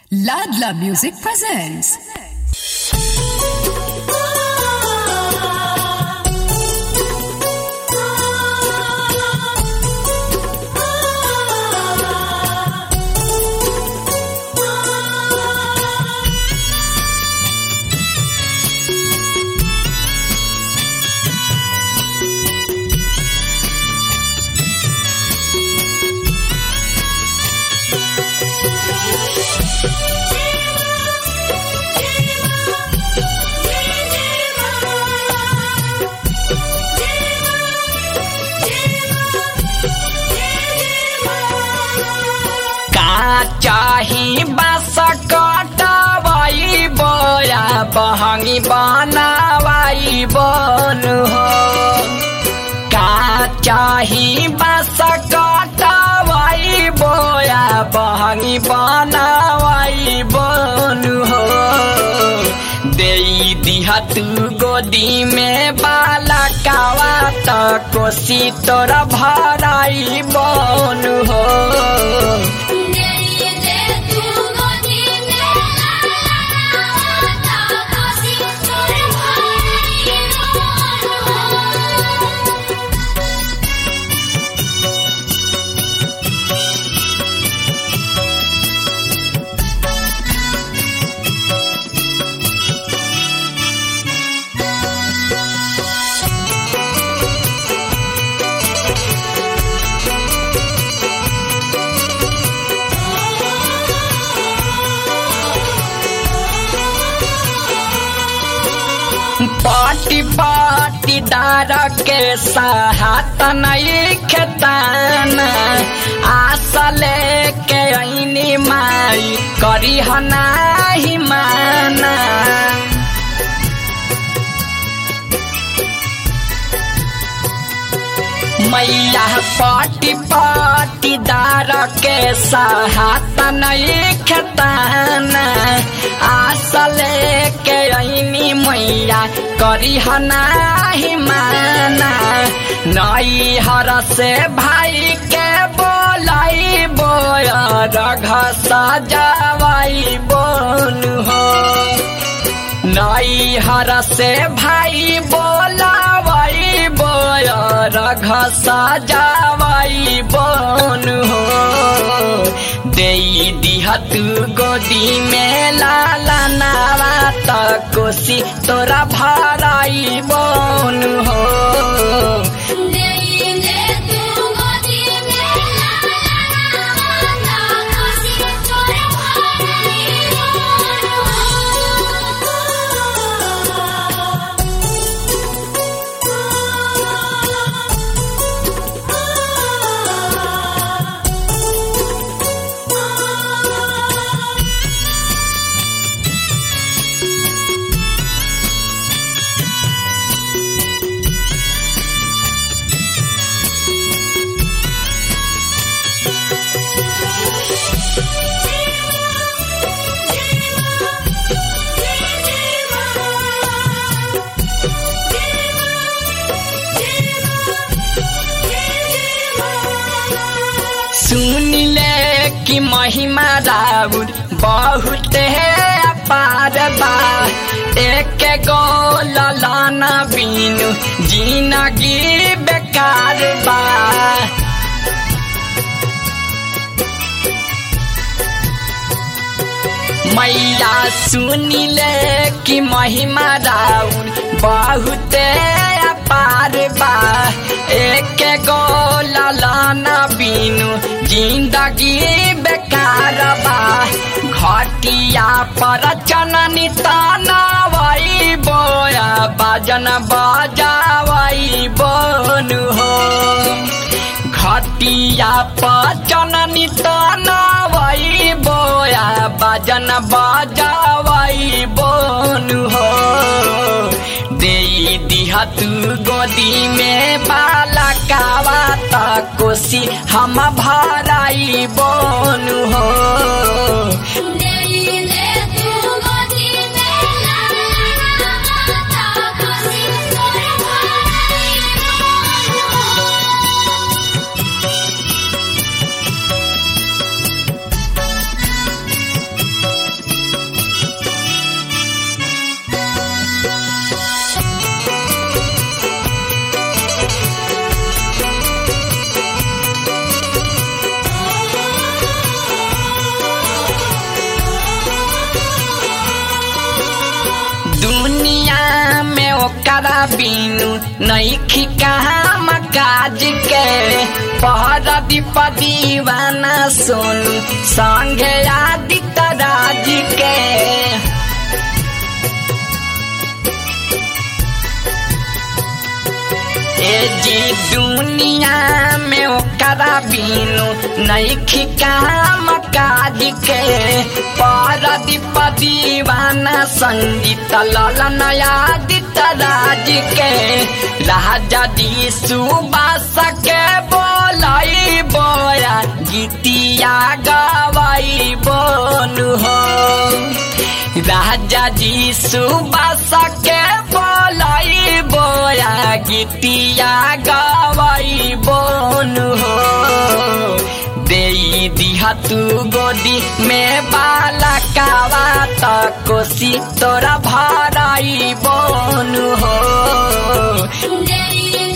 Ladla Music presents. का चाही बस कटवाई बोया बहंगी बनावाई बन हो का चाही बस कटवाई बोया बहंगी बनावाई बन हो दे दिहा तू गोदी में बाला कावा त कोसी तोरा भराई बन हो पाटी पाटीदार के साहत नहीं खेतान आशा लेके ऐनी माई करी हनाही माना मैया पाटी पाटीदार के साहत नहीं खेतान आशा लेके ऐनी मैया करी हनाही माना नई हर से भाई के बोलाई बोया रघ सजावाई बोन हो नई हर से भाई बोलावाई बोया रघ सजावाई बोन हो दे दिहा तू गोदी में लाला नावा त कोसी तोरा भराई बोन हो सुन ले कि महिमा राउर बहुत है अपार बा एक गो ललाना बीनु जिंदगी बेकार बा मैया सुन ले कि महिमा राउर बहुत अपार बा एक गो ललाना बीनु जिंदगी बेकार बा घटिया पर चननी तनावई बोया बाजन बजावई बोन हो घटिया पर चननी तनावई बोया बाजन बजावई बोन हो दे दिहा तू गोदी में बाला कावा त कोसी हम भराई बोन हो ओकरा बिनु नैखी काम काज के पहर दीप दीवाना सोनू संगे आदित्य राज के ए जी दुनिया में ओकरा बिनु नैखी काम काज के परदीप दीवाना संगीत ललन आदित्य राज के राजा जी सुबास के बोलाई बोया गीतिया गवाई बोनु हो राजा जी सुबास के बोलाई बोया गीतिया गवाई बोन हो दे दिहा तू गोदी में बाला कावा त कोसी तोरा भराई बोन हो जय